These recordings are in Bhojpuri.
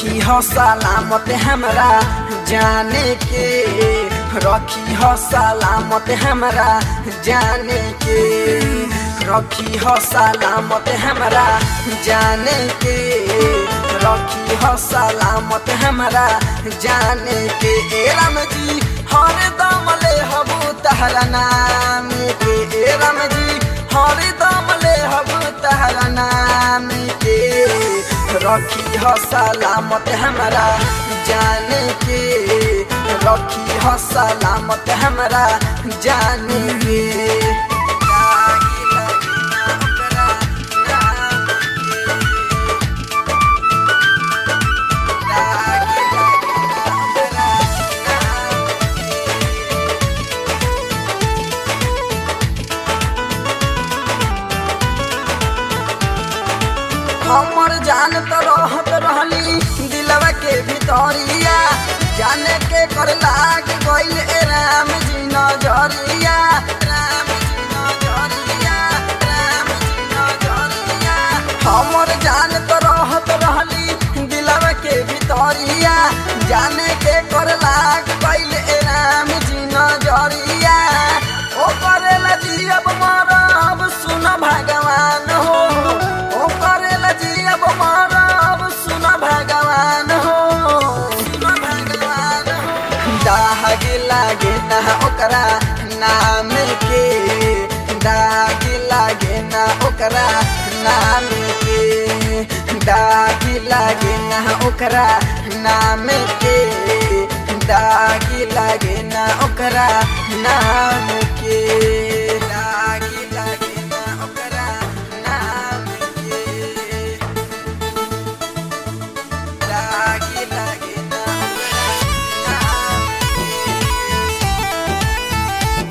रखी हो सलामत हमरा जाने के रखी हो सलामत हमरा जाने के रखी हो सलामत हमरा जाने के रखी हो सलामत हमरा जाने के ए राम जी हर दम ले हबू तहरा नाम के ए राम जी हर दम ले हबू तहरा नाम के रखी हो सलामत हमरा जाने के रखी हो सलामत हमरा जाने के लागी लागी ना ओकरा नाम के। लागी लागी ना ओकरा नाम के। हमर जान तो रहत रहली दिलवा के भितरिया जाने के कर लाग गइल ए राम जी नजरिया राम जी नजरिया राम जी नजरिया हमर जान तो रहत रहली दिलवा के भितरिया जाने के कर लाग गइल ए राम जी नजरिया ओ करेला जियब मरब सुन भगवान हो ओ करेला जियब मरब सुन भगवान हो सुन भगवान हो दाग लागे ना ओकरा नाम के दाग लागे ना ओकरा नाम के दाग लागे ना ओकरा नाम के दाग लागे ना ओकरा नाम के दाग लागे ना ओकरा नाम के दाग लागे ना ओकरा नाम के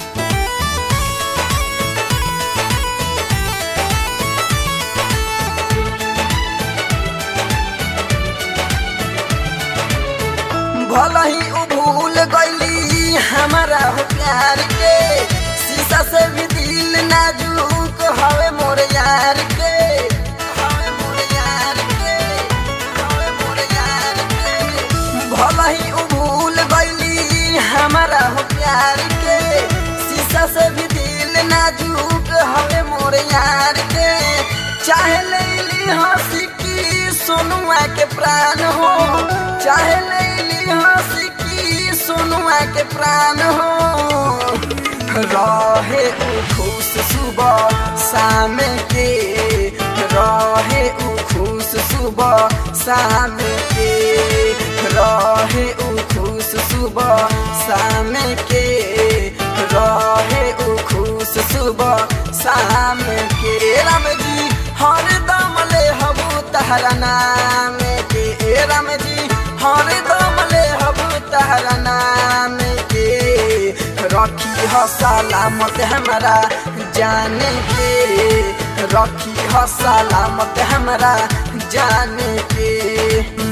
भला ही उ भूल गईली हमारा हो प्यार के शीशा से भी दिल नाजुक हवे मोर यार के हवे मोर यार के हवे मोर यार के भला ही उ भूल गईली हमारा हो प्यार के शीशा से भी दिल नाजुक हवे मोर यार के चाहे लेली हंसी की सोनुआ के प्राण हो चाहे लेली हंसी की सोनुआ के प्राण हो रहे उ खुश सुबह शाम के रहे उ खुश सुबह शाम के रहे उ खुश सुबह शाम के रहे उ खुश सुबह शाम के राम जी हर दम ले हबू तहरा नाम के ए राम जी हर दम ले हबू तहरा नाम के रखी हो सलामत हमरा जाने के रखी हो सलामत हमरा जाने के